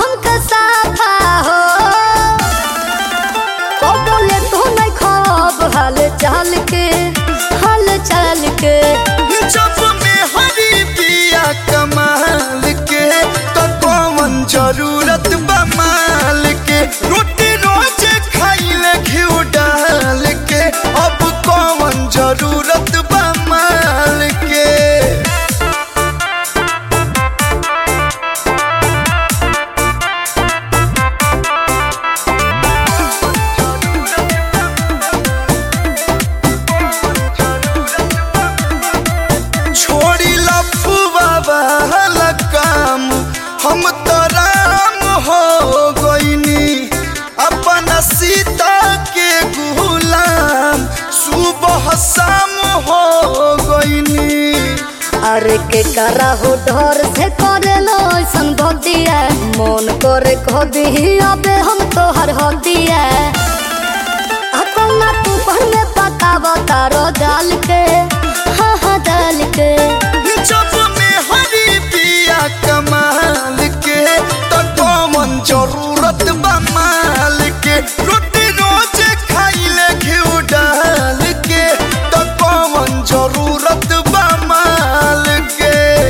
हमके साफा हो ओ बोले तू नहीं खब हाल चाल के हाल चाल के जब में हरी पिया कमाल के तो कौन जरूरत बा माल के रोटी रोज खाइले घिउ डाल के अब कौन जरूरत बा माल के छोड़ी लफुआ वाला काम हम तो राम हो गईनी अपना सीता के गुलाम सुबह शाम हो गईनी अरे के करा हो डर से करे लो ऐसन भक्तिया मन करे कह दी अबे हम तोहर हदिया अपना तू पर में पकावा तारो डाल के हाँ हाँ डाल के जब में हरी पिया कमाल के तो कौन जरूरत बा माल के रोटी रोज खाइले घिउ डाल के तो कौन जरूरत बा माल के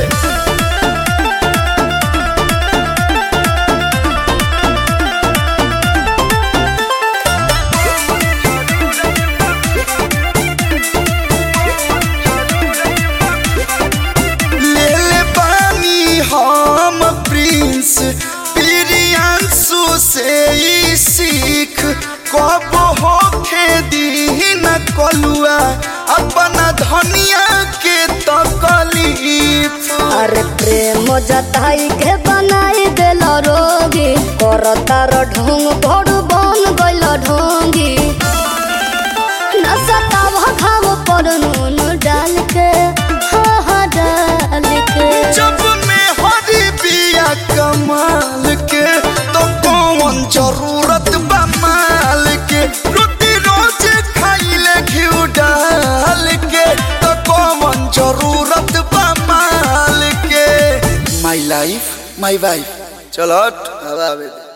ले ले पानी हम प्रिंस प्रियांशु से ई सीख कब होखे दी न कलुआ अपना धनिया के तकलीफ अरे प्रेम जताई के बनाई देल रोगी कर तार ढोंग भोर बन गइल ढोंगी नसताव खाव पर नून डाल के हाँ हाँ डाल के जब में हरी बिया कमाल के तो कौन जरूरत बा माल के रोटी रोज खाइले घिउ डाल के तो कौन जरूरत बा माल के माई लाइफ माई वाइफ चलो हट, हवा आवे दे